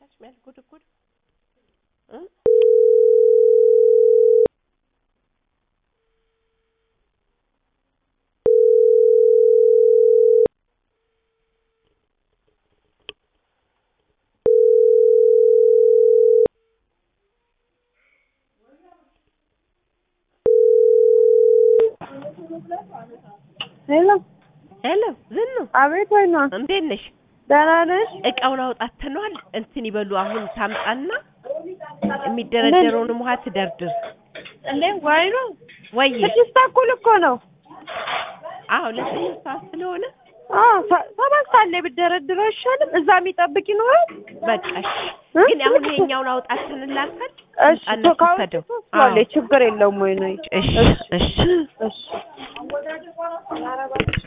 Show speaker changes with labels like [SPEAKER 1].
[SPEAKER 1] ታች የሚያስጎደጉድ እ
[SPEAKER 2] ሄሎ
[SPEAKER 1] ሄሎ ዝኑ
[SPEAKER 2] አቤት ወይኗ
[SPEAKER 1] እንዴት ነሽ?
[SPEAKER 2] ደህና ነሽ?
[SPEAKER 1] እቃውን አውጣተነዋል። እንትን ይበሉ አሁን ታምጣና የሚደረደረውንም ውሃ ትደርድር።
[SPEAKER 2] እንዴ ወይኗ
[SPEAKER 1] ወይ
[SPEAKER 2] ስድስት ተኩል እኮ ነው።
[SPEAKER 1] አዎ ለስምንት ሰዓት ስለሆነ
[SPEAKER 2] አዎ ሰ- ሰባት ሰዓት ላይ ብትደረድረው አይሻልም? እዛ የሚጠብቅ ይኖራል።
[SPEAKER 1] በቃ እሺ።
[SPEAKER 2] እ?
[SPEAKER 1] ግን አሁን ይሄኛውን አውጣተንላታል።
[SPEAKER 2] እሺ
[SPEAKER 1] አነሱ
[SPEAKER 2] ካሁን
[SPEAKER 1] ሰደው
[SPEAKER 2] ትወስዷለች፣ ችግር የለውም ወይኗ።
[SPEAKER 1] እሺ እሺ
[SPEAKER 2] እሺ